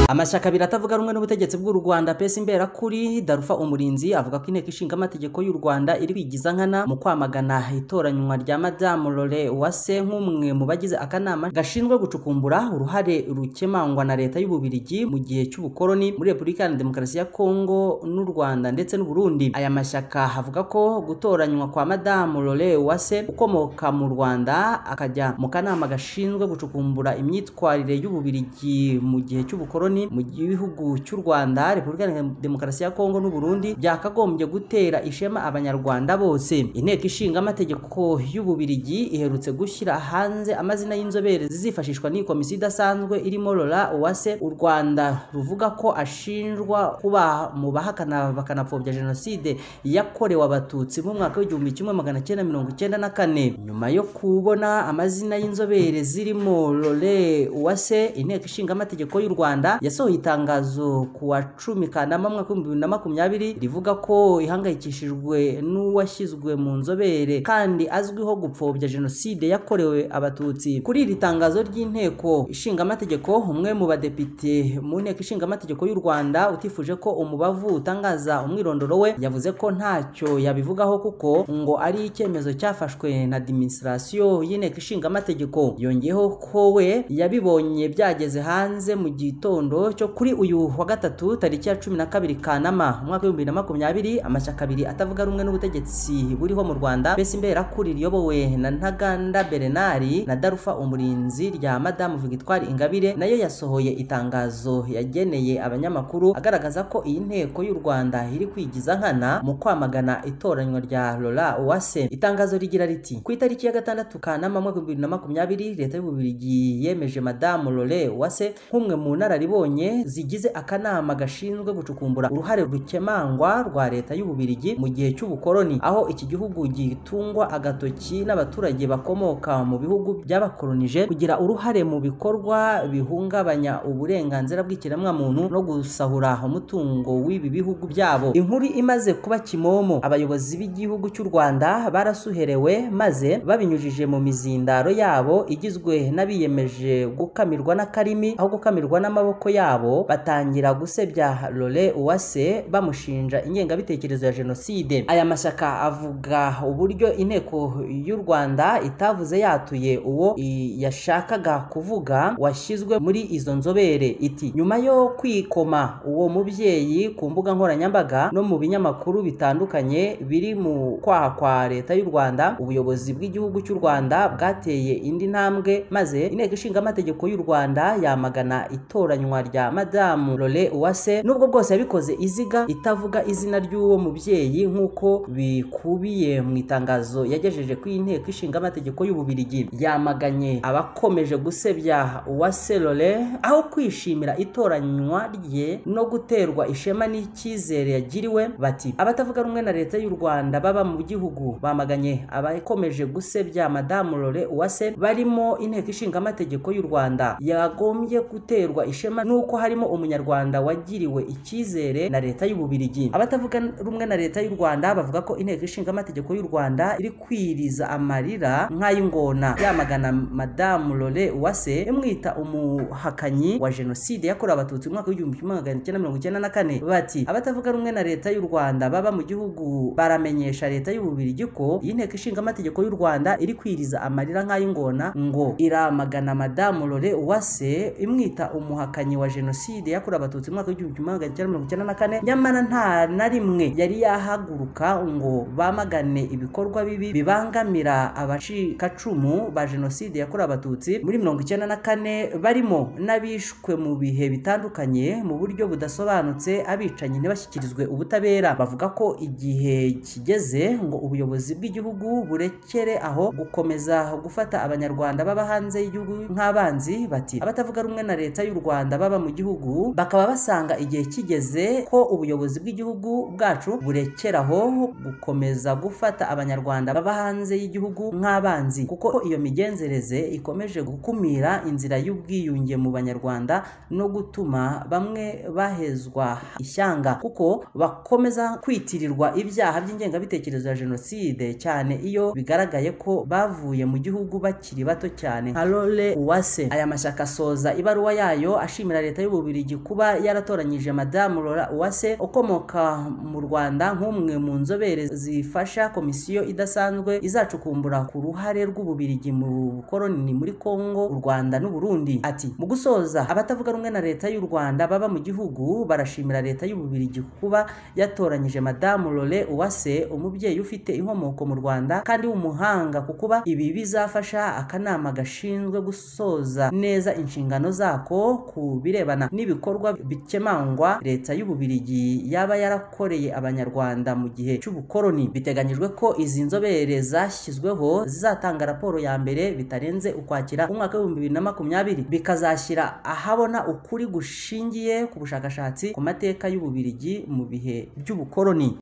amashyaka abiri atavuga rumwe n'ubutegetsi bw'u rwanda pesi imbera kuri darufa umurinzi avuga ko inteko ishinga amategeko y'u rwanda iri kwigiza nkana mu kwamagana itoranywa rya madamu lore uwase nk'umwe mu bagize akanama gashinzwe gucukumbura uruhare rukemangwa na leta y'ububirigi mu gihe cy'ubukoloni muri repubulika iharanira demokarasi ya kongo n'u rwanda ndetse n'u burundi aya mashyaka avuga ko gutoranywa kwa madamu lore uwase ukomoka mu rwanda akajya mu kanama gashinzwe gucukumbura imyitwarire y'ububirigi mu gihe cy'ubukoloni mu gihugu cy'u rwanda repubulika iharanira demokarasi ya kongo n'u burundi byakagombye gutera ishema abanyarwanda bose inteko ishinga amategeko y'ububirigi iherutse gushyira hanze amazina y'inzobere zizifashishwa n'iyi komisiyo idasanzwe irimo lora uwase u rwanda ruvuga ko ashinjwa kuba mu bahakana bakanapfobya jenoside yakorewe abatutsi mu mwaka w'igihumbi kimwe magana cyenda mirongo icyenda na kane nyuma yo kubona amazina y'inzobere zirimo lore uwase inteko ishinga amategeko y'u rwanda yasohoye itangazo ku wa cumi kanama mwaka w'ibihumbi bibiri na makumyabiri rivuga ko ihangayikishijwe n'uwashyizwe mu nzobere kandi azwiho gupfobya jenoside yakorewe abatutsi kuri iri tangazo ry'inteko ishinga amategeko umwe mu badepite mu nteko ishinga amategeko y'u rwanda utifuje ko umubavu utangaza umwirondoro we yavuze ko ntacyo yabivugaho kuko ngo ari icyemezo cyafashwe na adiminisitirasiyo y'inteko ishinga amategeko yongeyeho ko we yabibonye byageze hanze mu gitondo cyo kuri uyu wa gatatu tariki ya cumi na kabiri kanama umwaka w'ibihumbi bibiri na makumyabiri amashyaka abiri atavuga rumwe n'ubutegetsi buriho mu rwanda mbese imberakuri riyobowe na ntaganda berenari na darufa umurinzi rya madamu victoire ingabire nayo yasohoye itangazo yageneye abanyamakuru agaragaza ko iyi nteko y'u rwanda iri kwigiza nkana mu kwamagana itoranywa rya lora uwase itangazo rigira riti ku itariki ya gatandatu kanama mwaka w'ibihumbi bibiri na makumyabiri leta y'ububirigi yemeje madamu lore uwase nk'umwe mu nararibonye zigize akanama gashinzwe gucukumbura uruhare rukemangwa rwa leta y'ububirigi mu gihe cy'ubukoloni aho iki gihugu gitungwa agatoki n'abaturage bakomoka mu bihugu byabakolonije kugira uruhare mu bikorwa bihungabanya uburenganzira bw'ikiremwamuntu no gusahura umutungo w'ibi bihugu byabo inkuru imaze kuba kimomo abayobozi b'igihugu cy'u rwanda barasuherewe maze babinyujije mu mizindaro yabo igizwe n'abiyemeje gukamirwa n'akarimi aho gukamirwa n'amaboko yabo batangira gusebya lore uwase bamushinja ingengabitekerezo ya jenoside aya mashyaka avuga uburyo inteko y'u rwanda itavuze yatuye uwo i- yashakaga kuvuga washyizwe muri izo nzobere iti nyuma yo kwikoma uwo mubyeyi ku mbuga nkoranyambaga no mu binyamakuru bitandukanye biri mu kwaha kwa leta y'u rwanda ubuyobozi bw'igihugu cy'u rwanda bwateye indi ntambwe maze inteko ishinga amategeko y'u rwanda yamagana itoranywa ihanwa rya madamu Lore Uwase nubwo bwose yabikoze iziga itavuga izina ry'uwo mubyeyi nk'uko bikubiye mu itangazo yagejeje ku inteko ishinga amategeko y'ububirigi yamaganye abakomeje gusebya Uwase Lore aho kwishimira itoranywa rye no guterwa ishema n'icyizere yagiriwe bati abatavuga rumwe na leta y'u Rwanda baba mu gihugu bamaganye abakomeje gusebya madamu Lore Uwase barimo inteko ishinga amategeko y'u Rwanda yagombye guterwa ishema nuko harimo umunyarwanda wagiriwe icyizere na leta y'ububirigi abatavuga rumwe na leta y'u Rwanda bavuga ko inteko ishinga amategeko y'u Rwanda iri kwiriza amarira nk'ay'ingona yamagana madamu Lore Uwase imwita umuhakanyi wa jenoside yakorewe abatutsi mu mwaka w'igihumbi kimwe magana cyenda mirongo icyenda na kane bati abatavuga rumwe na leta y'u Rwanda baba mu gihugu baramenyesha leta y'ububirigi ko iyi nteko ishinga amategeko y'u Rwanda iri kwiriza amarira nk'ay'ingona ngo iramagana madamu Lore Uwase imwita umuhakanyi wa jenoside yakorewe abatutsi mu mwaka w'igihumbi kimwe magana cyenda mirongo icyenda na kane nyamara nta na rimwe yari yahaguruka ngo bamagane ibikorwa bibi bibangamira abacikacumu ba jenoside yakorewe abatutsi muri mirongo icyenda na kane barimo n'abishwe mu bihe bitandukanye mu buryo budasobanutse abicanyi ntibashyikirizwe ubutabera bavuga ko igihe kigeze ngo ubuyobozi bw'igihugu burekere aho gukomeza gufata abanyarwanda baba hanze y'igihugu nk'abanzi bati abatavuga rumwe na leta y'u Rwanda baba mu gihugu bakaba basanga igihe kigeze ko ubuyobozi bw'igihugu bwacu burekeraho gukomeza gufata abanyarwanda baba hanze y'igihugu nk'abanzi kuko iyo migenzereze ikomeje gukumira inzira y'ubwiyunge mu banyarwanda no gutuma bamwe bahezwa ishyanga kuko bakomeza kwitirirwa ibyaha by'ingengabitekerezo ya jenoside cyane iyo bigaragaye ko bavuye mu gihugu bakiri bato cyane nka Lore Uwase aya mashyaka asoza ibaruwa yayo ashimira leta y'ububirigi kuba yaratoranyije madamu Lore Uwase ukomoka mu Rwanda nk'umwe mu nzobere zifasha komisiyo idasanzwe izacukumbura ku ruhare rw'ububirigi mu bukoroni muri Kongo u Rwanda n'u Burundi ati mu gusoza abatavuga rumwe na leta y'u Rwanda baba mu gihugu barashimira leta y'ububirigi kuba yatoranyije madamu Lore Uwase umubyeyi ufite inkomoko mu Rwanda kandi w'umuhanga ku kuba ibi bizafasha akanama gashinzwe gusoza neza inshingano zako ku birebana n'ibikorwa bikemangwa leta y'ububirigi yaba yarakoreye abanyarwanda mu gihe cy'ubukoroni biteganyijwe ko izi nzobere zashyizweho zizatanga raporo ya mbere bitarenze ukwakira umwaka w'ibihumbi bibiri na makumyabiri bikazashyira ahabona ukuri gushingiye ku bushakashatsi ku mateka y'ububirigi mu bihe by'ubukoroni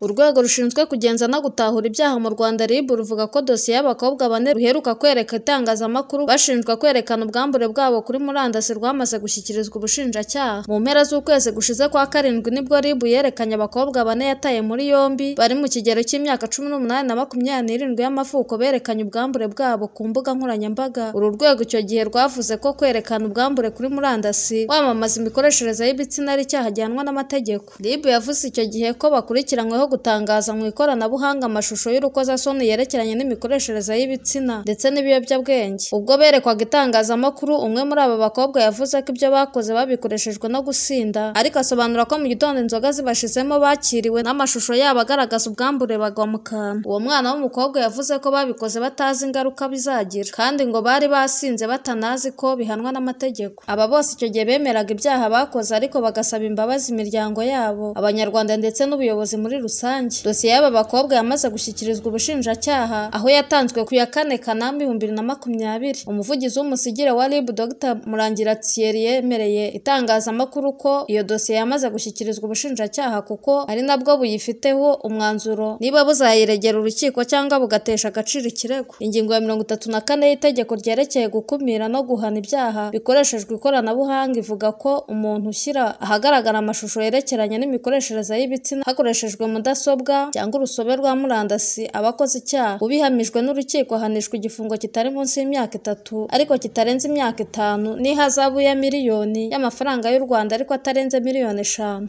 urwego rushinzwe kugenza no gutahura ibyaha mu Rwanda RIB ruvuga ko dosiye y'abakobwa bane ruheruka kwereka itangazamakuru bashinjwa kwerekana ubwambure bwabo kuri murandasi rwamaze gushyikirizwa ubushinjacyaha mu mpera z'ukwezi gushize kwa karindwi nibwo RIB yerekanye abakobwa bane yataye muri yombi bari mu kigero cy'imyaka cumi n'umunani na makumyabiri n'irindwi y'amavuko berekanye ubwambure bwabo ku mbuga nkoranyambaga uru rwego icyo gihe rwavuze ko kwerekana ubwambure kuri murandasi wamamaza imikoreshereze y'ibitsina ari icyaha gihanwa n'amategeko RIB yavuze icyo gihe ko bakurikiranyweho gutangaza mu ikoranabuhanga amashusho y'urukozasoni yerekeranye n'imikoreshereze y'ibitsina ndetse n'ibiyobyabwenge ubwo berekwaga itangazamakuru umwe muri aba bakobwa yavuze ko ibyo bakoze babikoreshejwe no gusinda ariko asobanura ko mu gitondo inzoga zibashizemo bakiriwe n'amashusho yabo agaragaza ubwambure bagwa mu kantu uwo mwana w'umukobwa yavuze ko babikoze batazi ingaruka bizagira kandi ngo bari basinze batanazi ko bihanwa n'amategeko aba bose icyo gihe bemeraga ibyaha bakoze ariko bagasaba imbabazi imiryango yabo abanyarwanda ndetse n'ubuyobozi muri rusange rusange dosiye y'aba bakobwa yamaze gushyikirizwa ubushinjacyaha aho yatanzwe ku ya kane kanama ibihumbi bibiri na makumyabiri umuvugizi w'umusigire wa rib dr murangira thierry yemereye itangazamakuru ko iyo dosiye yamaze gushyikirizwa ubushinjacyaha kuko ari nabwo buyifiteho umwanzuro niba buzayiregera urukiko cyangwa bugatesha agaciro ikirego ingingo ya mirongo itatu na kane y'itegeko ryerekeye gukumira no guhana ibyaha bikoreshejwe ikoranabuhanga ivuga ko umuntu ushyira ahagaragara amashusho yerekeranye n'imikoreshereze y'ibitsina hakoreshejwe mudasobwa mudasobwa cyangwa urusobe rwa murandasi aba akoze icyaha ubihamijwe n'urukiko ahanishwa igifungo kitari munsi y'imyaka itatu ariko kitarenze imyaka itanu n'ihazabu ya miliyoni y'amafaranga y'u Rwanda ariko atarenze miliyoni eshanu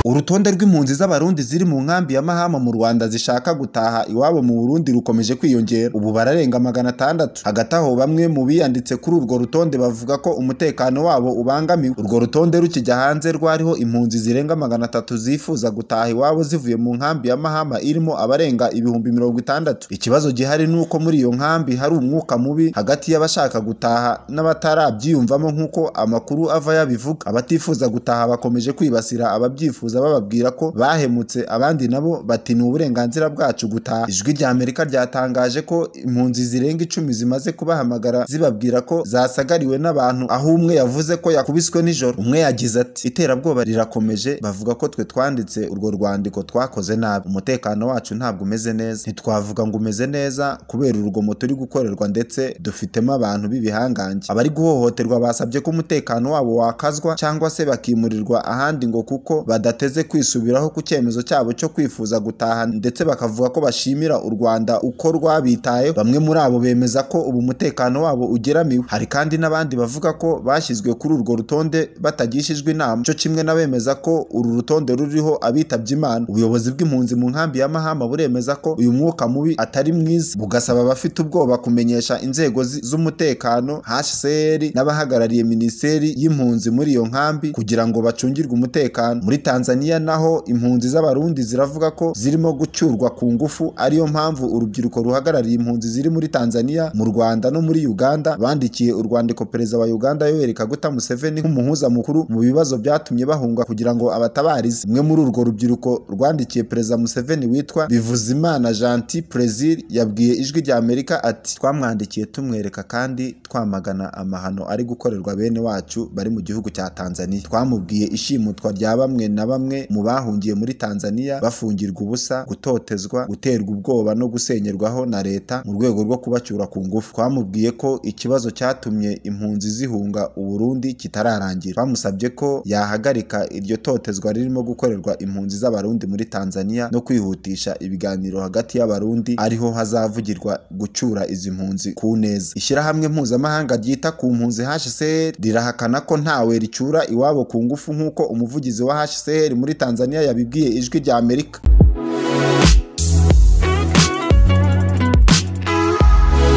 uru urutonde rw'impunzi z'abarundi ziri mu nkambi ya mahama mu rwanda zishaka gutaha iwabo mu burundi rukomeje kwiyongera ubu bararenga magana atandatu hagati aho bamwe mu biyanditse kuri urwo rutonde bavuga ko umutekano wabo ubangamiwe urwo rutonde rukijya hanze rwariho impunzi zirenga magana atatu zifuza gutaha iwabo zivuye mu nkambi ya mahama irimo abarenga ibihumbi mirongo itandatu ikibazo gihari ni uko muri iyo nkambi hari umwuka mubi hagati y'abashaka gutaha n'abatarabyiyumvamo nk'uko amakuru ava yabivuga abatifuza gutaha bakomeje kwibasira ababyifuza bababwira ko bahemutse abandi nabo bati ni uburenganzira bwacu gutaha ijwi rya amerika ryatangaje ko impunzi zirenga icumi zimaze kubahamagara zibabwira ko zasagariwe n'abantu aho umwe yavuze ko yakubiswe nijoro umwe yagize ati iterabwoba rirakomeje bavuga ko twe twanditse urwo rwandiko twakoze nabi umutekano wacu ntabwo umeze neza ntitwavuga ngo umeze neza kubera urugomo turi gukorerwa ndetse dufitemo abantu b'ibihangange abari guhohoterwa basabye ko umutekano wabo wakazwa cyangwa se bakimurirwa ahandi ngo kuko badateze kwisubiraho ku cyemezo cyabo cyo kwifuza gutaha ndetse bakavuga ko bashimira u rwanda uko rwabitayeho bamwe muri abo bemeza ko ubu umutekano wabo ugeramiwe hari kandi n'abandi bavuga ko bashyizwe kuri urwo rutonde batagishijwe inama cyo kimwe n'abemeza ko uru rutonde ruriho abitabye imana ubuyobozi bw'impunzi mu nkambi ya mahama buremeza ko uyu mwuka mubi atari mwiza bugasaba abafite ubwoba kumenyesha inzego zi- z'umutekano hcr n'abahagarariye minisiteri y'impunzi muri iyo nkambi kugira ngo bacungirwe umutekano muri tanzania naho impunzi z'abarundi ziravuga ko zirimo gucyurwa ku ngufu ariyo mpamvu urubyiruko ruhagarariye impunzi ziri muri tanzania mu rwanda no muri uganda bandikiye urwandiko perezida wa uganda yoweri kaguta museveni nk'umuhuza mukuru mu bibazo byatumye bahunga kugira ngo abatabarize umwe muri urwo rubyiruko rwandikiye perezida museveni witwa bivuzimana janti prezil yabwiye ijwi rya amerika ati twamwandikiye tumwereka kandi twamagana amahano ari gukorerwa bene wacu bari mu gihugu cya tanzania twamubwiye ishimutwa rya bamwe na bamwe mu bahungiye muri tanzania bafungirwa ubusa gutotezwa guterwa ubwoba no gusenyerwaho na leta mu rwego rwo kubacyura ku ngufu twamubwiye ko ikibazo cyatumye impunzi zihunga uburundi kitararangira twamusabye ko yahagarika iryo totezwa ririmo gukorerwa impunzi z'abarundi muri tanzania no kwihutisha ibiganiro hagati y'abarundi ariho hazavugirwa gucyura izi mpunzi ku neza ishyirahamwe mpuzamahanga ryita ku mpunzi hcr rirahakana ko ntawe ricyura iwabo ku ngufu nk'uko umuvugizi wa hcr muri tanzania yabibwiye ijwi rya amerika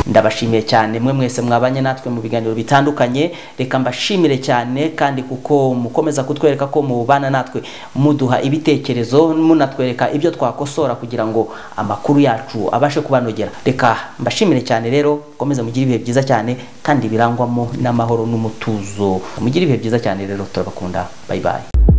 ndabashimiye cyane mwe mwese mwabanye natwe mu biganiro bitandukanye reka mbashimire cyane kandi kuko mukomeza kutwereka ko mubana natwe muduha ibitekerezo munatwereka ibyo twakosora kugira ngo amakuru yacu abashe kubanogera reka mbashimire cyane rero mukomeze mugire ibihe byiza cyane kandi birangwamo n'amahoro n'umutuzo mugire ibihe byiza cyane rero turabakunda bayibaye